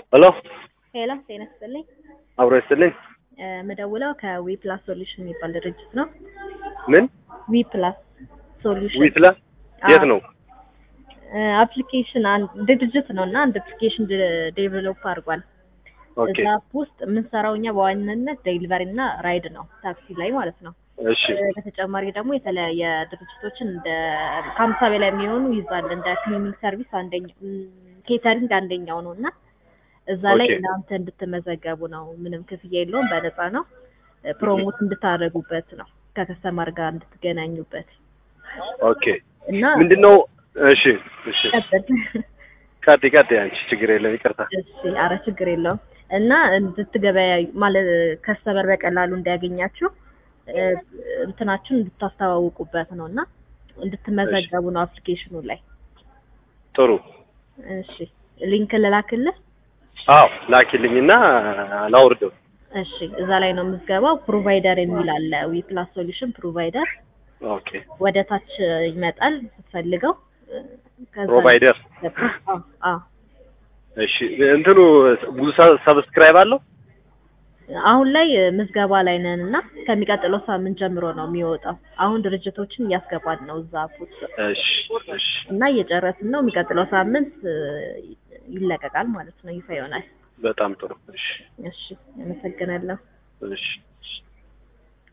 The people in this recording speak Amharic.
ሄሎ ሄሎ ጤና ይስጥልኝ። አብሮ ይስጥልኝ። እ ምደውለው ከዊ ፕላስ ሶሉሽን የሚባል ድርጅት ነው። ምን ዊ ፕላስ ሶሉሽን ዊትላ የት ነው? አፕሊኬሽን አንድ ድርጅት ነው እና አንድ አፕሊኬሽን ዴቨሎፕ አድርጓል። ኦኬ እዛ አፕ ውስጥ የምንሰራው እኛ በዋናነት ዴሊቨሪ እና ራይድ ነው፣ ታክሲ ላይ ማለት ነው። እሺ እ በተጨማሪ ደግሞ የተለያየ ድርጅቶችን እንደ ከሀምሳ በላይ የሚሆኑ ይዛል። እንደ ክሊኒንግ ሰርቪስ አንደኛው፣ ኬተሪንግ አንደኛው ነው እና እዛ ላይ ኦኬ። እናንተ እንድትመዘገቡ ነው። ምንም ክፍያ የለውም፣ በነፃ ነው። እ ፕሮሞት እንድታደርጉበት ነው፣ ከከስተማር ጋር እንድትገናኙበት ኦኬ እና ምንድነው? እሺ እሺ ቀጥል። ቀጥ ቀጥ አንቺ ችግር የለም ይቅርታ። እሺ፣ አረ ችግር የለውም። እና እንድትገበያዩ ማለት ከስተመር በቀላሉ እንዲያገኛችሁ እ እንትናችሁን እንድታስተዋውቁበት ነው እና እንድትመዘገቡ ነው አፕሊኬሽኑ ላይ። ጥሩ እሺ፣ ሊንክ ልላክልህ። አዎ ላኪልኝና ላውርደው። እሺ፣ እዛ ላይ ነው የምትገባው። ፕሮቫይደር የሚል አለ። ዊ ፕላስ ሶሉሽን ፕሮቫይደር ኦኬ ወደ ታች ይመጣል ስትፈልገው። እ ከዛ ፕሮቫይደር አዎ አዎ እሺ እንትኑ ብዙ ሰ- ሰብስክራይብ አለው? አሁን ላይ ምዝገባ ላይ ነን እና ከሚቀጥለው ሳምንት ጀምሮ ነው የሚወጣው። አሁን ድርጅቶችን እያስገባን ነው እዛ አፕ ውስጥ እሺ እሺ እና እየጨረስን ነው። የሚቀጥለው ሳምንት እ ይለቀቃል ማለት ነው፣ ይፋ ይሆናል። በጣም ጥሩ እሺ እሺ፣ አመሰግናለሁ። እሺ